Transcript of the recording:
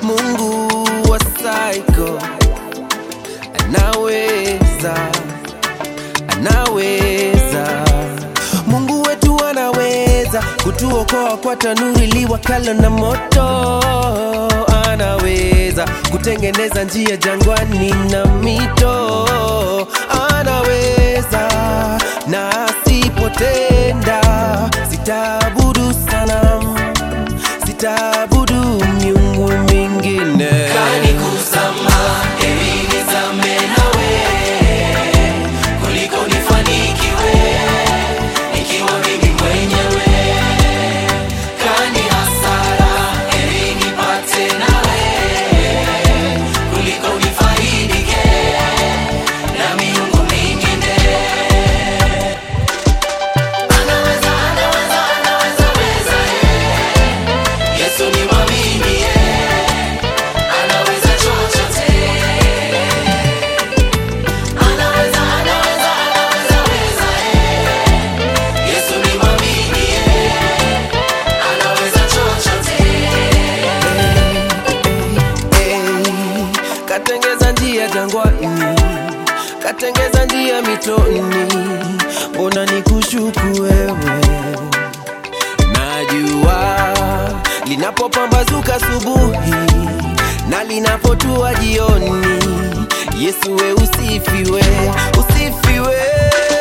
Mungu wa psycho anaweza, anaweza. Mungu wetu anaweza kutuokoa kwa tanuri liwakalo na moto. Anaweza kutengeneza njia jangwani na mito. Anaweza na asipotenda, sitaabudu sanamu, sitaabudu miungu mingine. Kanikusama, heri nizame nawe, kuliko nifanikiwe nikiwa mimi mwenyewe. Kani hasara, heri nipate nawe, kuliko nifaidike na miungu mingine. Anaweza, anaweza, anaweza, weza, eh. Yesu ni mwamini, eh. Anaweza chochote. Anaweza, anaweza, anaweza, weza, eh. Yesu ni mwamini, eh. Anaweza chochote. Hey, katengeza njia jangwani, katengeza njia mitoni, mbona nikushuku wewe? Najua linapopambazuka asubuhi na linapotua jioni, Yesu we usifiwe, usifiwe.